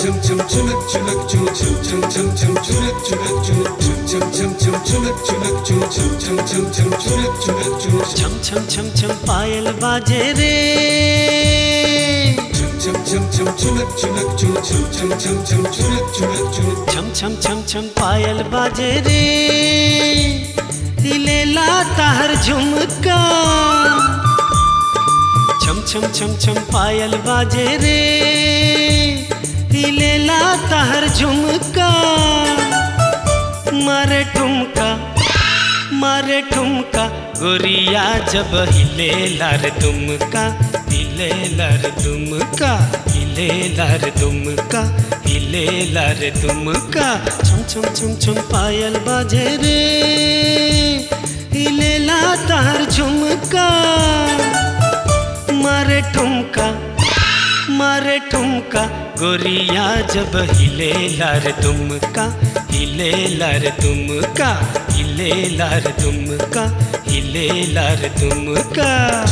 छम छम छम छम पायल बाजे रे छम छम छम छम पायल बाजे रे दिलेला ताहर झुमका छम छम छम छम पायल बाजे रे दिलेला ताहर झुमका मारे ठुमका मारे ठुमका गोरिया जब हिले लार दुमका हिले लार दुमका हिले लार दुमका हिले लार दुमका छम छम छम छम पायल बाजे रे हिले ला तार झुमका मारे ठुमका मारे ठुमका गोरिया जब हिले लार दुमका हिले लार दुमका हिले लार दुमका हिले लार दुमका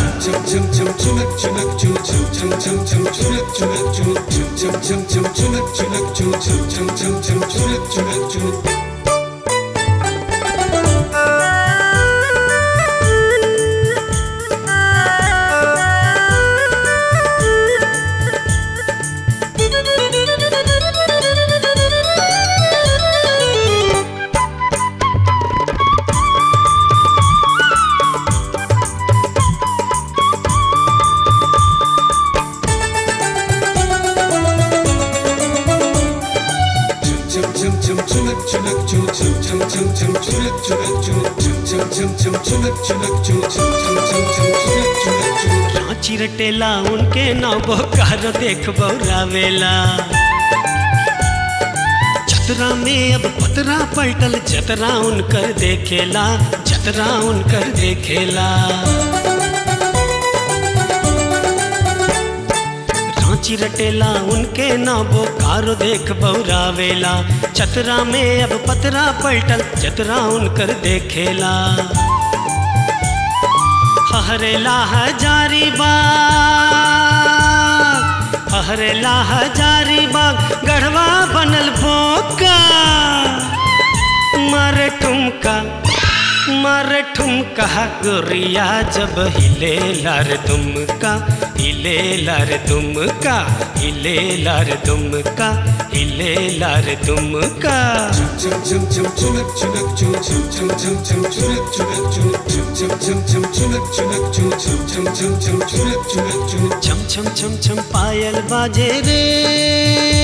रांची रटेला उनके नाव बोकार देख बौरावेला छतरा में अब पतरा पलटल जतरा उनकर देखेला जतरा उनकर देखेला रांची रटेला उनके नाव बोकारो देख बौरावेला छतरा में अब पतरा पलटल जतरा उनकर देखेला हरेला हजारी बाग हरेला हजारी बाग गढ़वा बनल बोका मार ठुमका मार ठुमका गोरिया जब हिले लार दुमका हिले लार दुमका हिले लार दुमका हिले लार दुमका छम छम छम छम पायल बाजे रे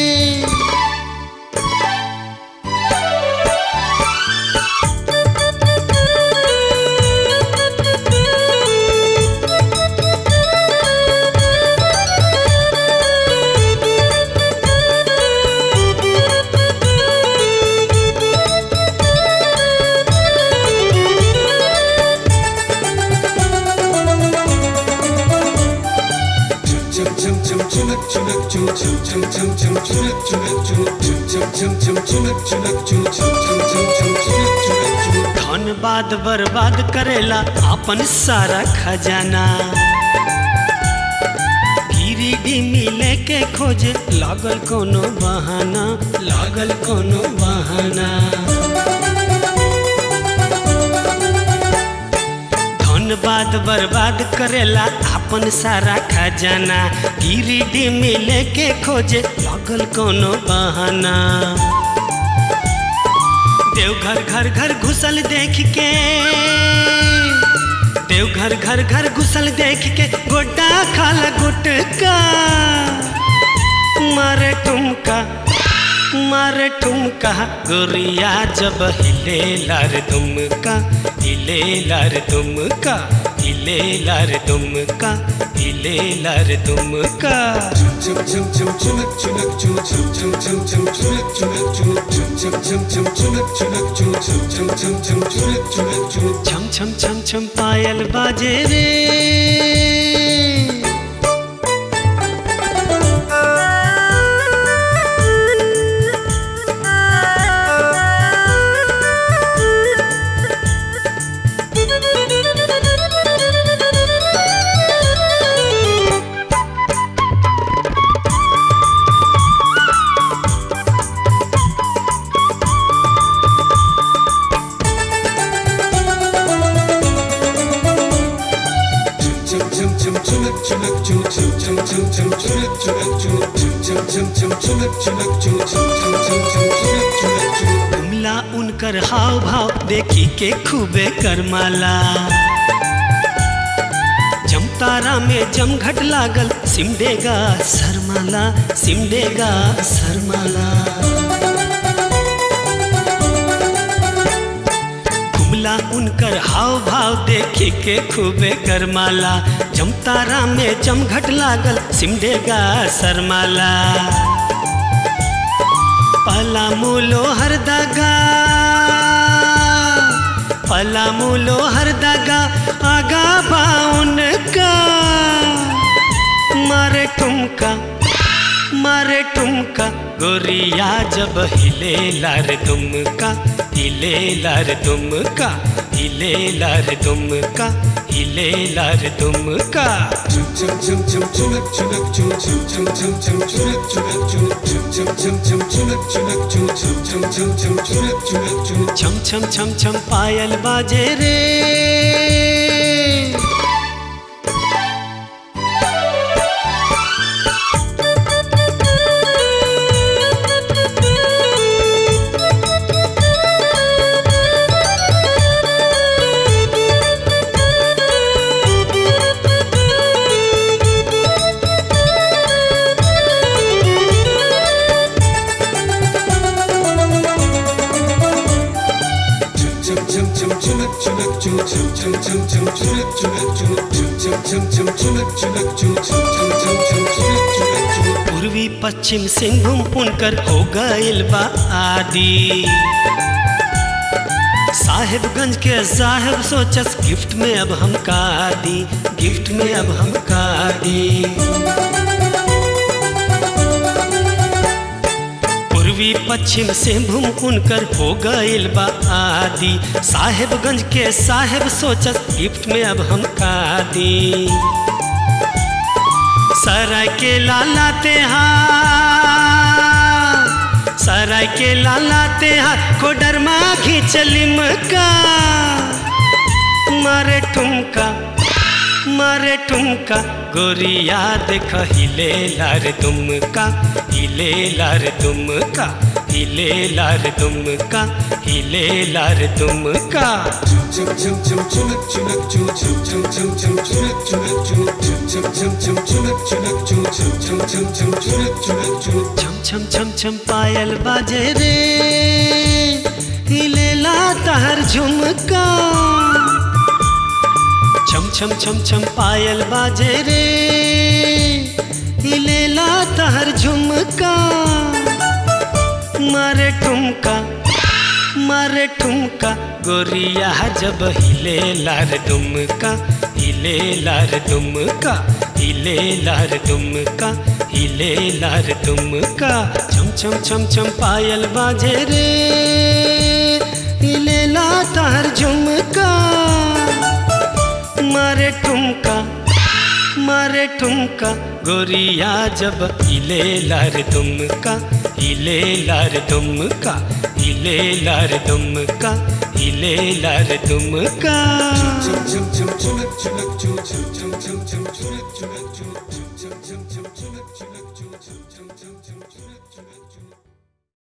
धन बाद बर्बाद करेला अपन सारा खजाना गिरिडी मिले के खोजे लागल कोनो बहाना लागल कोनो बहाना धन बाद बर्बाद करेला अपन सारा खजाना गिरिडी मिले के खोजे लागल कोनो बहाना देवघर घर घर घुसल देख के देवघर घर घर घुसल देख के गोड्डा खाला गुटका मारे ठुमका मारे ठुमका गोरिया जब हिले लार दुमका हिले लार दुमका हिले लार दुमका हिले लार दुमका छम छम छम छम पायल बाजे रे कुमला उनकर हाव भाव देखी के खूबे करमाला जमतारा में जमघट लागल सिमडेगा शर्माला सिमडेगा शर्माला कुमला उनकर हाव भाव देखी के खूबे करमाला जमतारा में जमघट लागल सिमडेगा शर्माला पला मूलो हर दगा पला मूलो हर दगा आगा बाउन का मारे ठुमका मारे ठुमका गोरिया जब हिले लार दुमका हिले लार दुमका हिले लार दुमका हिले लार दुमका छम छम छम छम पायल बाजे रे पूर्वी पश्चिम सिंहभूम पुनकर हो गइल बा आदि साहेबगंज के साहेब सोचस गिफ्ट में अब हम का दी गिफ्ट में अब हम का दी पूर्वी पश्चिम सिंहभूम उनकर हो गइल बा आदि साहेबगंज के साहेब सोचस गिफ्ट में अब हम का दी सराय के लालाते हा सराय के लालाते हा कोडर माघी चलिम का मारे ठुमका मारे ठुमका गोरिया देख हिले लार दुमका हिले लार दुमका हिले लार दुमका हिले लार दुमका छम छम छम छम पायल बाजे रे हिले ला तहर झुमका छम छम छम छम पायल बाजे रे हिले ला तहर झुमका मारे ठुमका मारे ठुमका गोरिया जब हिले लार दुमका हिले लार दुमका हिले लार दुमका हिले लार दुमका छम छम छम छम पायल बाजे रे हिले ला तार झुमका मारे ठुमका मारे ठुमका गोरिया जब हिले लार दुमका हिले लार दुमका हिले लार दुमका हिले लार Dumka Chum chum chum chum chum chum chum chum chum chum chum chum chum chum chum chum